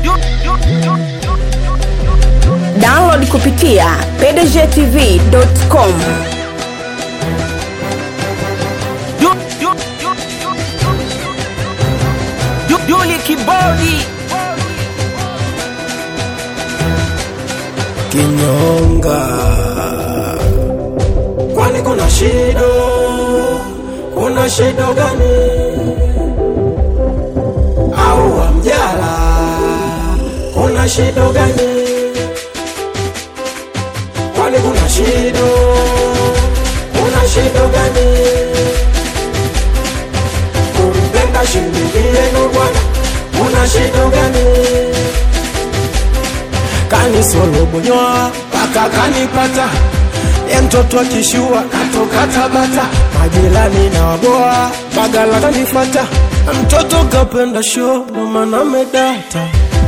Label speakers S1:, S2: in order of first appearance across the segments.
S1: Download kupitia pdgtv.com.
S2: Yuli Kibodi
S3: kinyonga kwani kuna shida kuna shida gani au wamjala kuna shida gani kwani kuna shida kuna shida gani kumpenda shilingi yenu bwana kuna shida gani kanisolobonyoa mpaka kanipata ye mtoto akishua natoka Tabata, majirani na waboa Bagala kanifata, mtoto kapenda show ndo maana medata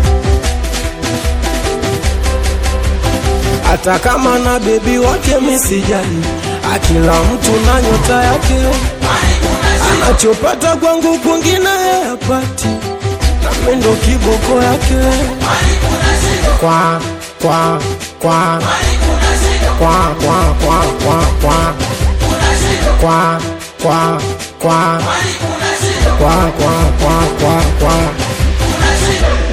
S3: hata kama na bebi wake misijali, akila mtu na nyota yake, anachopata kwangu kwingine yapati, nami ndo kiboko yake kwa kwa kwa kwa kwa kwa kwa kwa kwa kwa kwa kwa kwa kwa kwa kwa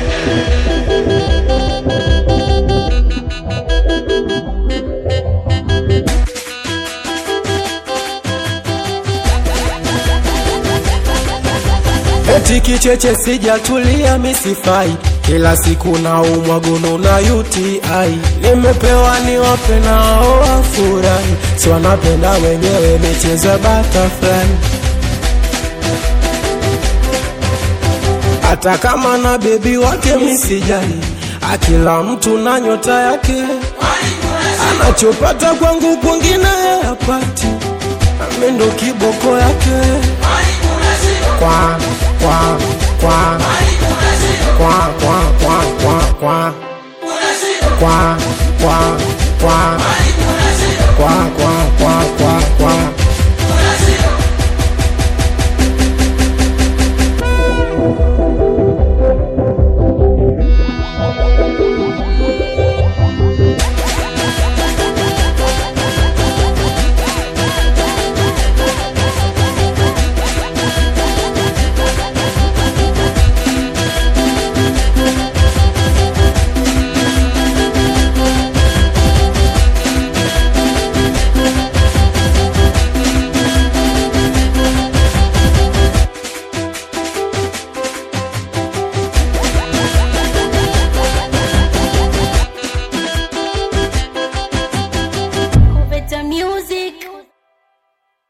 S3: eti kicheche sijatulia misifai kila siku na umwagono na UTI nimepewa niwape nao wafurahi si wanapenda wenyewe michezo ya butterfly hata kama na bebi wake misijali akila mtu na nyota yake anachopata kwangu kwingine yapati nami ndo kiboko yake kwa kwa kwa kwa kwa kwa kwa kwa kwa kwa kwa kwa kwa kwa kwa kwa
S4: Better music.